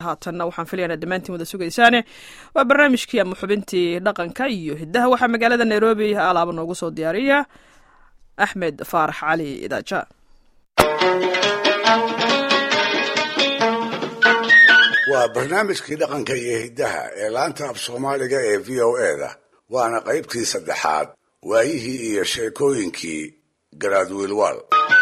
haatanna waxaan filayaa dhammaantiin wada sugaysaane waa barnaamijkii ama xubintii dhaqanka iyo hiddaha waxaa magaalada nairobi alaaba noogu soo diyaariya axmed faarax cali idaaja waa barnaamijkii dhaqanka iyo hiddaha ee laanta af soomaaliga ee v o eda waana qaybtii saddexaad waayihii iyo sheekooyinkii garaadwiilwaal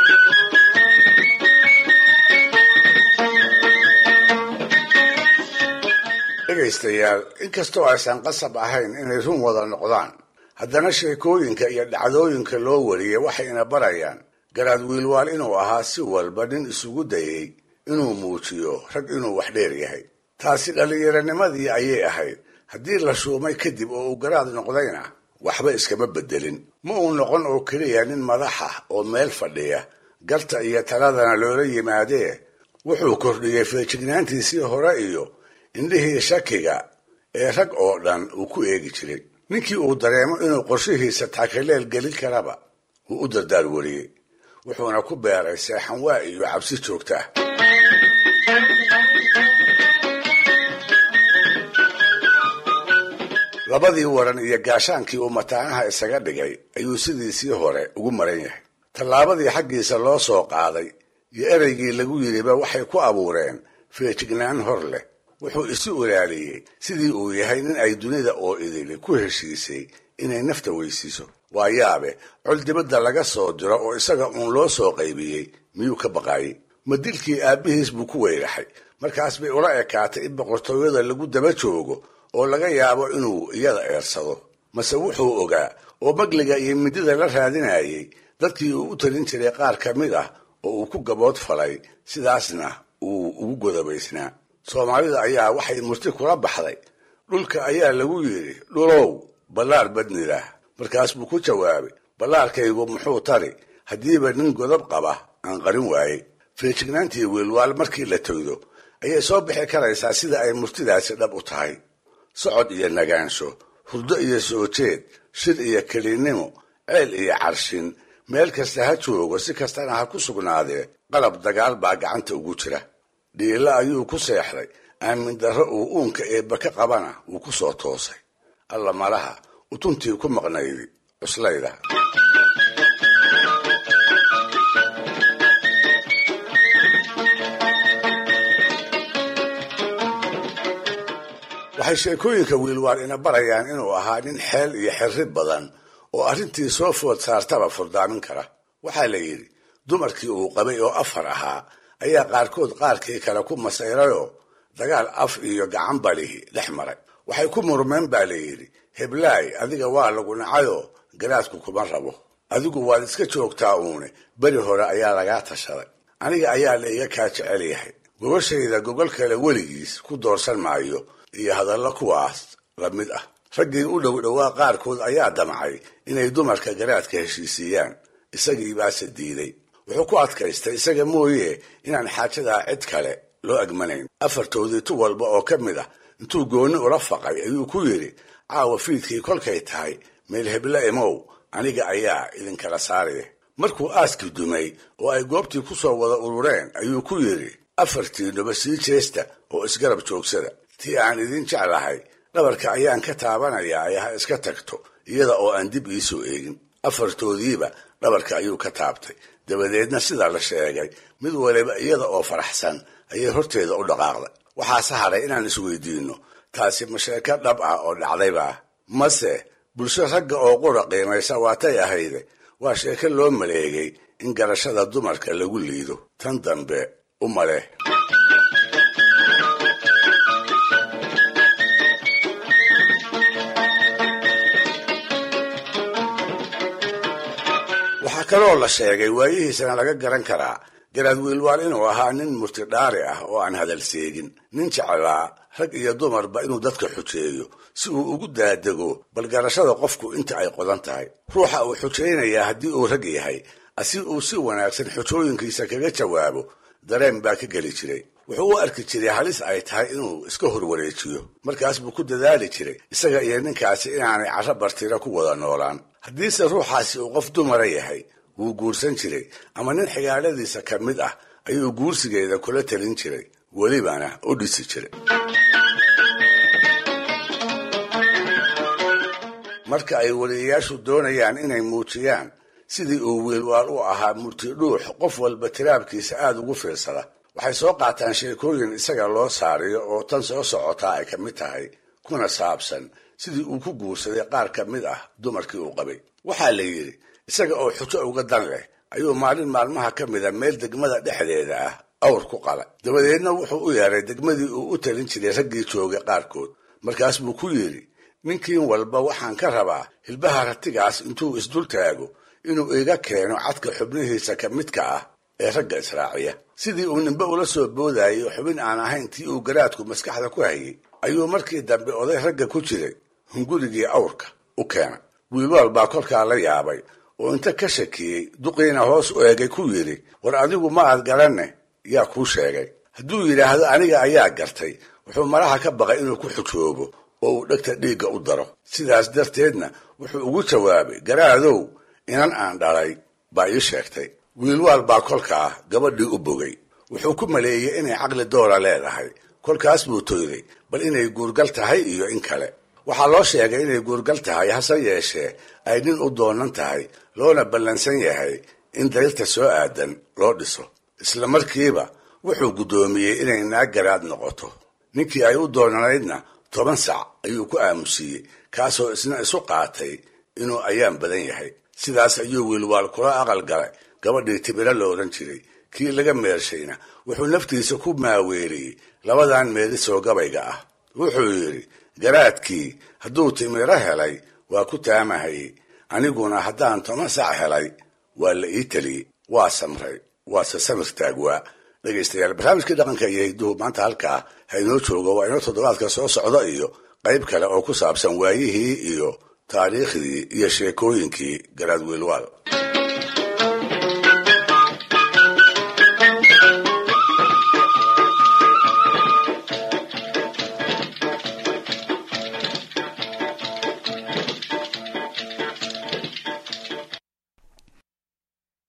dhegaystayaal inkastoo aysan qasab ahayn inay run wada noqdaan haddana sheekooyinka iyo dhacdooyinka loo wariyey waxayna barayaan garaadwiilwaal inuu ahaa si walba nin isugu dayey inuu muujiyo rag inuu wax dheer yahay taasi dhallinyaranimadii ayay ahayd haddii la shuumay kadib oo uu garaad noqdayna waxba iskama beddelin ma uu noqon oo keliya nin madaxa oo meel fadhiya garta iyo taladana loola yimaadee wuxuu kordhiyey feejignaantiisii hore iyo indhihii shakiga ee rag oo dhan uu ku eegi jiray ninkii uu dareemo inuu qorshihiisa takaleel gelin karaba wuu u dardaar wariyey wuxuuna ku beeray seexanwaa iyo cabsi joogta ah labadii waran iyo gaashaankii uu mataanaha isaga dhigay ayuu sidiisii hore ugu maran yahay tallaabadii xaggiisa loo soo qaaday iyo ereygii lagu yidhiba waxay ku abuureen feejignaan hor leh wuxuu isu ilaaliyey sidii uu yahay nin ay dunida oo idili ku heshiisay inay nafta weysiiso waa yaabe col dibadda laga soo diro oo isaga uun loo soo qaybiyey miyuu ka baqaayey ma dilkii aabbihiis buu ku weyraxay markaas bay ula ekaatay in boqortooyada lagu daba joogo oo laga yaabo inuu iyada eersado mase wuxuu ogaa oo magliga iyo midida la raadinayay dadkii uu u talin jiray qaar ka mid ah oo uu ku gabood falay sidaasna uu ugu godobaysnaa soomaalida ayaa waxay murti kula baxday dhulka ayaa lagu yidhi dhulow ballaar badnilah markaas buu ku jawaabay ballaarkaygu muxuu tari haddiiba nin godob qaba aan qarin waayey feejignaantii wiilwaal markii la toydo ayay soo bixi karaysaa sida ay murtidaasi dhab u tahay socod iyo nagaansho hurdo iyo soo jeed shir iyo kelinnimo ceel iyo carshin meel kasta ha joogo si kastana ha ku sugnaadee qalab dagaal baa gacanta ugu jira dhiilo ayuu ku seexday aamin darro uu uunka eebba ka qabana wuu ku soo toosay alla malaha utuntii ku maqnaydi cuslayda waxay sheekooyinka wiilwaal ina barayaan inuu ahaa nin xeel iyo xirri badan oo arrintii soo food saartaba furdaamin kara waxaa la yidhi dumarkii uu qabay oo afar ahaa ayaa qaarkood qaarkii kale ku masayrayoo dagaal af iyo gacan balihi dhex maray waxay ku murmeen baa la yidhi heblaay adiga waa lagu nacayoo garaadku kuma rabo adigu waad iska joogtaa uune beri hore ayaa lagaa tashaday aniga ayaa la iga kaa jecel yahay gogashayda gogol kale weligiis ku doorsan maayo iyo hadallo kuwaas la mid ah raggii u dhow dhowaa qaarkood ayaa damcay inay dumarka garaadka heshiisiiyaan isagii baase diiday wuxuu ku adkaystay isaga mooye inaan xaajadaa cid kale loo agmanayn afartoodii tu walba oo ka mid ah intuu goonni ula faqay ayuu ku yidhi caawa fiidkii kolkay tahay meel hebla imow aniga ayaa idinkala saaraya markuu aaskii dumay oo ay goobtii ku soo wada urureen ayuu ku yidhi afartiinuba sii jeesta oo isgarab joogsada tii aan idin jeclahay dhabarka ayaan ka taabanayaa ay ha iska tagto iyada oo aan dib iisoo eegin afartoodiiba dhabarka ayuu ka taabtay dabadeedna sidaa la sheegay mid waliba iyada oo faraxsan ayay horteeda u dhaqaaqday waxaase hadhay inaan isweydiinno taasi ma sheeko dhab ah oo dhacdayba ah mase bulsho ragga oo qura qiimaysa waatay ahayde waa sheeko loo maleegay in garashada dumarka lagu liido tan dambe u maleh waxaa kaloo la sheegay waayihiisana laga garan karaa garaad wiilwaal inuu ahaa nin murtidhaari ah oo aan hadal seegin nin jeclaa rag iyo dumarba inuu dadka xujeeyo si uu ugu daadego bal garashada qofku inta ay qodan tahay ruuxa uu xujaynayaa haddii uu rag yahay asi uu si wanaagsan xujooyinkiisa kaga jawaabo dareen baa ka geli jiray wuxuu u arki jiray halis ay tahay inuu iska horwareejiyo markaas buu ku dadaali jiray isaga iyo ninkaasi inaanay carro bartira ku wada noolaan haddiise ruuxaasi uu qof dumara yahay wuu guursan jiray ama nin xigaaladiisa ka mid ah ayuu guursigeeda kula talin jiray welibana u dhisi jiray marka ay weliyayaashu doonayaan inay muujiyaan sidii uu wiilwaal u ahaa murtidhuux qof walba tiraabkiisa aada ugu fiirsada waxay soo qaataan sheekooyin isaga loo saariyo oo tan soo socotaa ay ka mid tahay kuna saabsan sidii uu ku guursaday qaar ka mid ah dumarkii uu qabay waxaa la yidhi isaga oo xujo uga dan leh ayuu maalin maalmaha ka mida meel degmada dhexdeeda ah awr ku qala dabadeedna wuxuu u yeeray degmadii uu u talin jiray raggii joogay qaarkood markaas buu ku yidhi ninkiin walba waxaan ka rabaa hilbaha ratigaas intuu isdul taago inuu iga keeno cadka xubnihiisa ka midka ah ee ragga israaciya sidii uu nimbe ula soo boodayay xubin aan ahayn tii uu garaadku maskaxda ku hayay ayuu markii dambe oday ragga ku jiray hungurigii awrka u keenay wiilwaal baa kolkaa la yaabay oo inta ka shakiyey duqiina hoos u eegay ku yidhi war adigu ma aad garanne yaa kuu sheegay hadduu yidhaahdo aniga ayaa gartay wuxuu malaha ka baqay inuu ku xujoobo oo uu dhegta dhiigga u daro sidaas darteedna wuxuu ugu jawaabay garaadow inan aan dhalay baa ii sheegtay wiilwaal baa kolkaa gabadhii u bogay wuxuu ku maleeyey inay caqli doora leedahay kolkaas buu toyday bal inay guurgal tahay iyo in kale waxaa loo sheegay inay guurgal tahay hase yeeshee ay nin u doonan tahay loona ballansan yahay in dayrta soo aadan loo dhiso isla markiiba wuxuu guddoomiyey inay naag garaad noqoto ninkii ay u doonanaydna toban sac ayuu ku aamusiiyey kaasoo isna isu qaatay inuu ayaan badan yahay sidaas ayuu wiilwaal kula aqal galay gabadhii tibiro la odhan jiray kii laga meershayna wuxuu naftiisa ku maaweeliyey labadan meelisoo gabayga ah wuxuu yidhi garaadkii hadduu timiro helay waa ku taamahayey aniguna haddaan toban sac helay waa la ii teliyey waa samray waase samir taagwaa dhegaystayaal barnaamijkii dhaqanka iyo hidduhu maanta halkaa ha inoo joogo waa inoo toddobaadka soo socda iyo qayb kale oo ku saabsan waayihii iyo taariikhdii iyo sheekooyinkii garaad wiilwaal